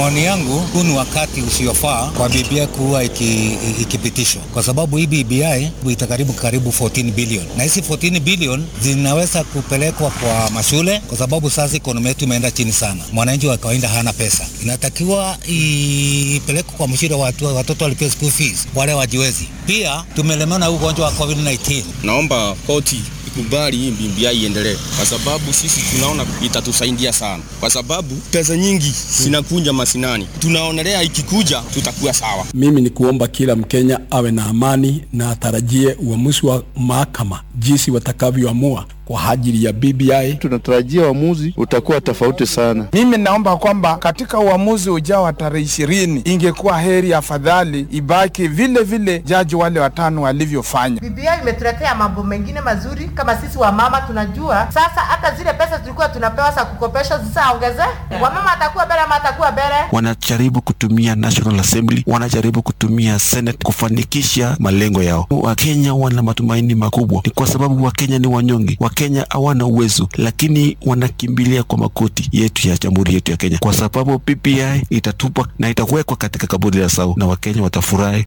maoni yangu, huu ni wakati usiofaa kwa BBI kuwa ikipitishwa, kwa sababu hii BBI itakaribu karibu 14 bilioni, na hizi 14 bilioni zinaweza kupelekwa kwa mashule, kwa sababu sasa ekonomi yetu imeenda chini sana. Mwananchi wa kawaida hana pesa, inatakiwa ipelekwe kwa mashule, watu watoto walipia school fees, wale wajiwezi. Pia tumelemewa na ugonjwa wa COVID-19. Naomba koti ikubali hii BBI iendelee, kwa sababu sisi tunaona itatusaidia sana, kwa sababu pesa nyingi zinakuja masinani, tunaonelea ikikuja tutakuwa sawa. Mimi ni kuomba kila Mkenya awe na amani na atarajie uamuzi wa mahakama jinsi watakavyoamua kwa ajili ya BBI. Tunatarajia uamuzi utakuwa tofauti sana. Mimi naomba kwamba katika uamuzi ujao wa tarehe ishirini, ingekuwa heri afadhali ibaki vile vile jaji wale watano walivyofanya. BBI imetuletea mambo mengine mazuri, kama sisi wamama tunajua sasa, hata zile pesa tulikuwa tunapewa za kukopesha zitaongeze, wamama atakuwa bele ama atakuwa bele. Wanajaribu kutumia National Assembly, wanajaribu kutumia Senate kufanikisha malengo yao. Wakenya wana matumaini makubwa, ni kwa sababu Wakenya ni wanyonge. Wakenya hawana uwezo, lakini wanakimbilia kwa makoti yetu ya jamhuri yetu ya Kenya, kwa sababu BBI itatupwa na itakuwekwa katika kaburi la sau na Wakenya watafurahi.